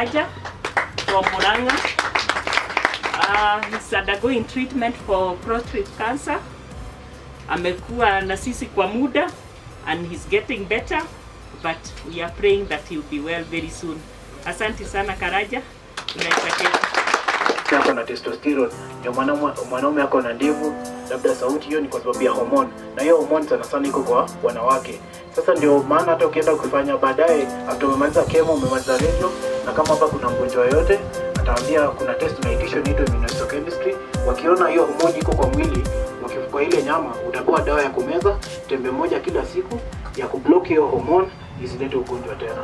Karaja from Murang'a. Uh, he's undergoing treatment for prostate cancer. Amekuwa na sisi kwa muda and he's getting better but we are praying that he will be well very soon. Asante sana Karaja. Tunaitakia ako na testosterone, ndio mwanaume mwanaume ako na ndevu, labda sauti, hiyo ni kwa sababu ya hormone, na hiyo hormone sana sana iko kwa wanawake. Sasa ndio maana hata ukienda kufanya baadaye, after umemaliza chemo, umemaliza radio, na kama hapa kuna mgonjwa yoyote, ataambia kuna test tunaitisha inaitwa immunohistochemistry. Wakiona hiyo hormone iko kwa mwili, wakifukua ile nyama, utapewa dawa ya kumeza tembe moja kila siku ya kublock hiyo hormone isilete ugonjwa tena.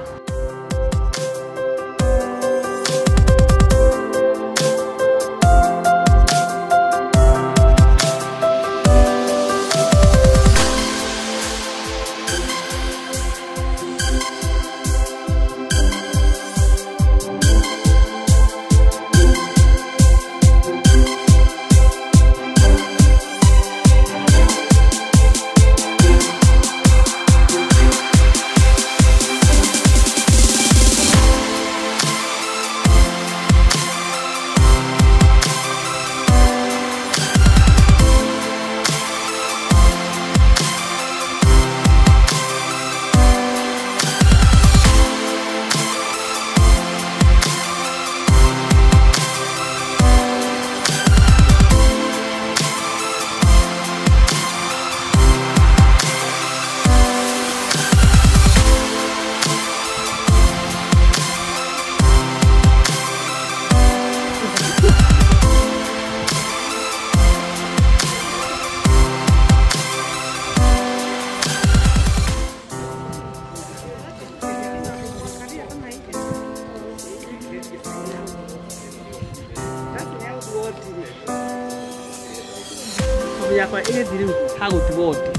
yakwa ĩgĩthiri hagũtigwo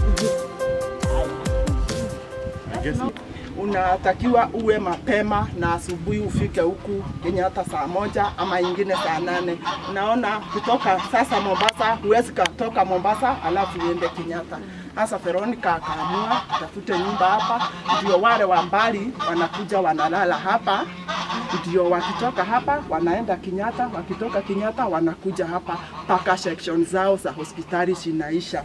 unatakiwa uwe mapema na asubuhi ufike huku Kenyatta saa moja ama ingine saa nane. Unaona, kutoka sasa Mombasa huwezi katoka Mombasa alafu uende Kenyatta. Sasa Veronica akaamua tafute nyumba hapa, ndio wale wa mbali wanakuja wanalala hapa, ndio wakitoka hapa wanaenda Kenyatta, wakitoka Kenyatta wanakuja hapa mpaka section zao za hospitali zinaisha.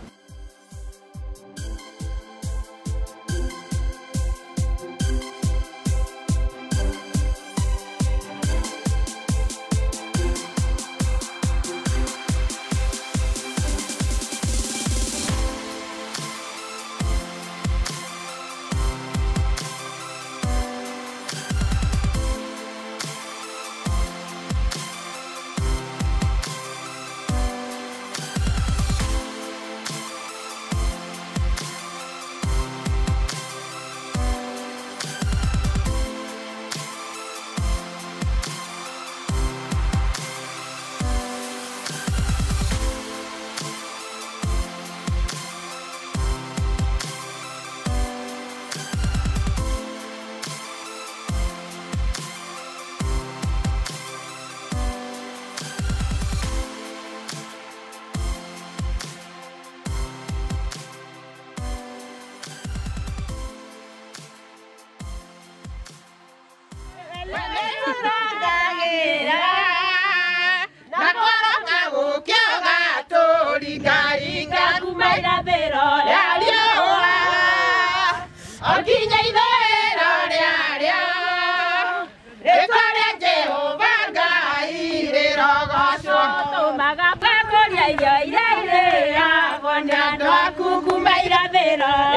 Maga pakoria irio iria iria, bonde andũ aku kuma irathĩro.